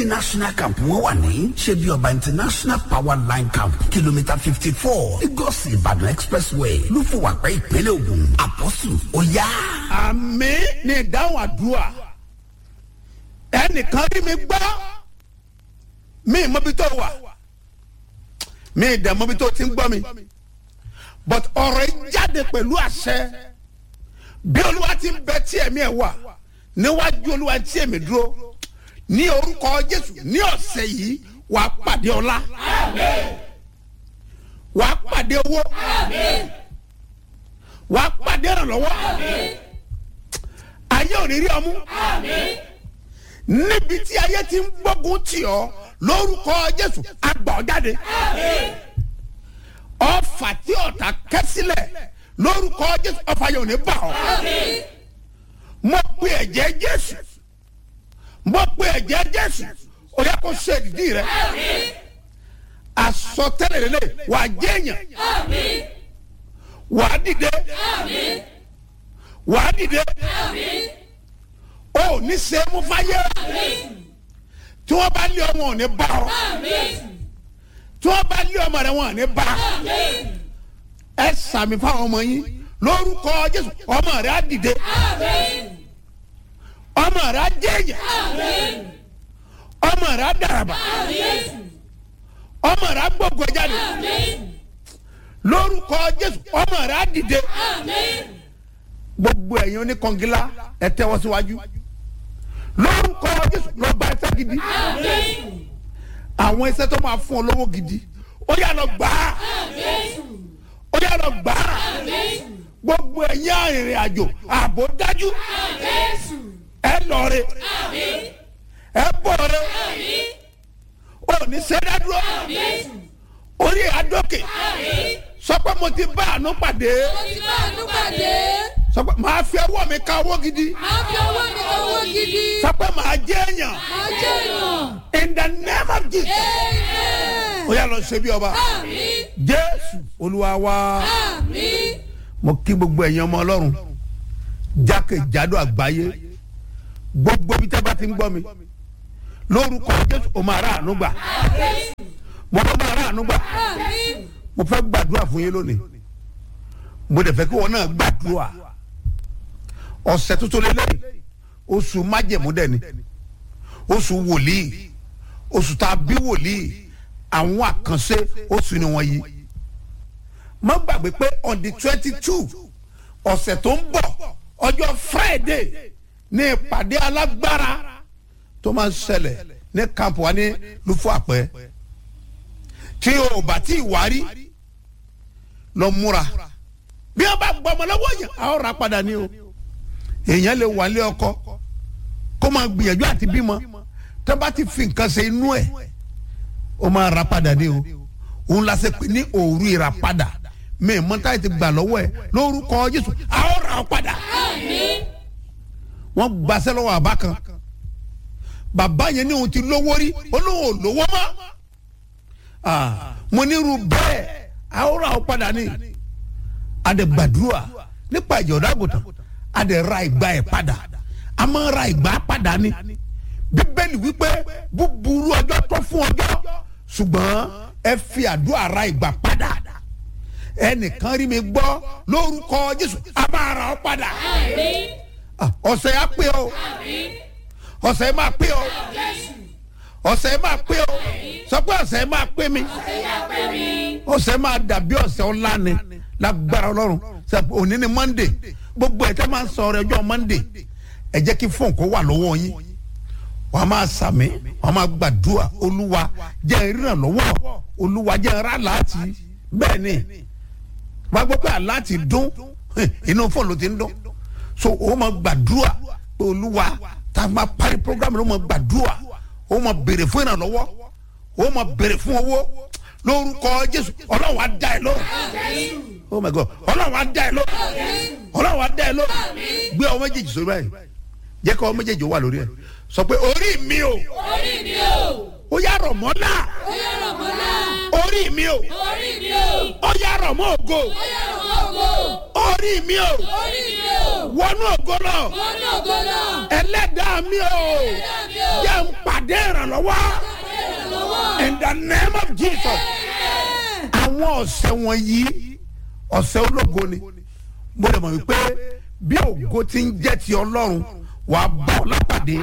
national camp wọn wà ní ṣebí ọba international power line camp kìlómítà fifty four lagos ìbàdàn expressway lúfọwàpẹ ìpínlẹ̀ ògùn àpọ́sù ó yá. àmì ní ìdáhùn àdúrà ẹnìkan rí mi gbọ́ mi mọ́bi tó wà mi dẹ̀ mọ́bi tó ti ń gbọ́ mi but ọ̀rọ̀ yìí jáde pẹ̀lú àṣẹ bí olúwa ti ń bẹ tí ẹ̀mí ẹ̀ wà níwájú olúwa tí ẹ̀mí dúró ní orúkọ jésù ní ọ̀sẹ̀ yìí wàá pàdé ọlá wàá pàdé owó wàá pàdé ìrànlọ́wọ́ ayé ò ní rí ọmú níbi tí ayé ti ń gbógun tì ọ́ lórúkọ jésù àgbà ọ́ jáde ọfà tí ọ̀tá kẹ́ sílẹ̀ lórúkọ jésù ọfà yóò ní bà ọ́ mo pe ẹ̀jẹ̀ jésù mo pe ẹ̀jẹ̀ jésù ó yẹ kó ṣe ìdí rẹ àsọtẹ́lẹ̀ lélẹ̀ wàá jẹ́yàn wàá dìde wàá dìde ó ní sẹ́mu fáyé tí wọ́n bá lé ọmọ ò ní bá ọ tí wọ́n bá lé ọmọ rẹ wọn ò ní bá ẹ sàmì fáwọn ọmọ yín lórúkọ jésù ọmọ rẹ á dìde ọmọ rẹ á jẹyàn ọmọ rẹ á dàràbà ọmọ rẹ á gbogbo jáde lórúkọ jésù ọmọ rẹ á dìde gbogbo ẹ̀yin oníkangilá ẹ tẹ́wọ́ síwájú lórúkọ jésù lọ gba ẹsẹ̀ gidi àwọn ẹsẹ̀ tó máa fún ọ lówó gidi ó yà lọ gbà á ó yà lọ gbà á gbogbo ẹ̀yin arìnrìn àjò ààbò dájú ẹ lọre ẹ bọ̀re ò ní sẹ́dádúró orí àdókè sọ pé mo ti bá àánú pàdé mo ti bá àánú pàdé. sọ pé màá fi ọwọ́ mi ka owó gidi máa fi owó mi owó gidi. sọ pé màá jẹ́ èèyàn máa jẹ́ èèyàn. in the name of jesus Amen. ó yà lọ ṣe bí ọba Àmín. jésù olúwa wa Àmín. mo kí gbogbo ẹ̀yin ọmọ ọlọ́run jákèjádò àgbáyé gbogbo ibi tẹ́ bá ti ń gbọ́ mi lórúkọ jésù o máa rà àánú gbà mo fẹ́ máa rà àánú gbà Àmín. mo fẹ́ gbàdúrà fún yín lónìí mo dẹ̀ fẹ́ kí wọn náà gbàdúrà ọ̀sẹ̀ tuntun lélẹ́yìn oṣù májẹ̀mú dẹ̀ ni oṣù wòlíì oṣù tá a bí wòlíì àwọn àkànṣe oṣù ni wọ́n yí má gbàgbé pé on the twenty two ọ̀sẹ̀ tó ń bọ̀ ọjọ́ friday ní ìpàdé alágbára tó máa ń ṣẹlẹ̀ ní kampu wa ní lufo àpẹ tí o bá tí ì wárí lọ múra bí wọn bá gbọmọ lọ́wọ́ yẹn a ó ra padà ní o èèyàn lè wà lé ọkọ kó máa gbìyànjú àti bímọ tó bá ti fi nǹkan ṣe inú ẹ̀ ó máa ra padà ní o òun la ṣe pé ní òru ìràpadà mi ì mọ́tà ti gbà lọ́wọ́ ẹ̀ lórúkọ jésù a ó ra ọ padà Àmín. wọ́n gbaṣẹ́ lọ́wọ́ àbá kan bàbá yẹn ní òun ti lówó rí olóhùn ò lówó mọ́ Ah, mo ní irú bẹ́ẹ̀ a ó ra ọ padà ní adẹ̀gbàdúrà nípa ìjọba àgùntàn adẹ̀ ra ìgbà ẹ̀ padà a máa ra ìgbà padà ní bíbélì wípé búburú ọjọ́ tó fún ọjọ́ ṣùgbọ́n ẹ fi àdúrà ra ìgbà padà ẹnìkan rí mi gbọ́ lórúkọ jésù a máa ra ọ padà Àmín. Ah, ọ̀sẹ̀ yà pé o ọ̀sẹ̀ yà máa pé o ọ̀sẹ̀ yà máa pé o sọ pé ọ̀sẹ̀ yà máa pé mi ọ̀sẹ̀ máa dàbí ọ̀sẹ̀ ọ̀la ni lágbára ọlọ́run Ṣé òní ni monday gbogbo ẹ̀ tẹ́ máa ń sọ ọ̀rọ̀ ẹjọ́ monday ẹ jẹ́ kí fóònù kó wà lọ́wọ́ yín wọ́n á máa sàmì wọ́n á máa gbàdúrà olúwa jẹ́ ìrànlọ́wọ́ olúwa jẹ́ ìrà láti bẹ́ẹ̀ ni wọ́n á gbọ́ pé àláti dún inú fóònù ló ti ń dún so o máa gbàdúrà pé olúwa tá a máa parí program ló máa gbàdúrà o máa béèrè fún ìrànlọ́wọ́ o máa béèrè fún owó lórúkọ jésù ọlọ́run á dá ẹ lóhùn oh my god ọlọ́run á dá ẹ lóhùn ọlọ́run á dá ẹ lóhùn gbé ọmọ méjèèjì sórí báyìí jẹ́ kí ọmọ méjèèjì ó wà lórí ẹ̀ sọ pé orí mi o Orí mi o. ó yá rọ̀ mọ́ náà Ó yá rọ̀ mọ́ náà. orí mi o Orí mi o. ó yá rọ̀ mọ́ ògo Ó yá rọ̀ mọ́ ògo. orí mi o Orí mi o. wọnú ògo lọ wọ́n ní ògo náà. ẹlẹ́dàá mi o Ẹlẹ́dàá mi o. jẹ́ ń pàdé ìrànlọ́wọ́ ìrànlọ́wọ́. in the name of jesus àwọn ọ̀sẹ̀ wọ̀nyí ọ̀sẹ̀ ológo ni mo lè mọ̀ wípé bí ògo ti ń jẹ́ ti ọlọ́run wàá bá ọ lápàdé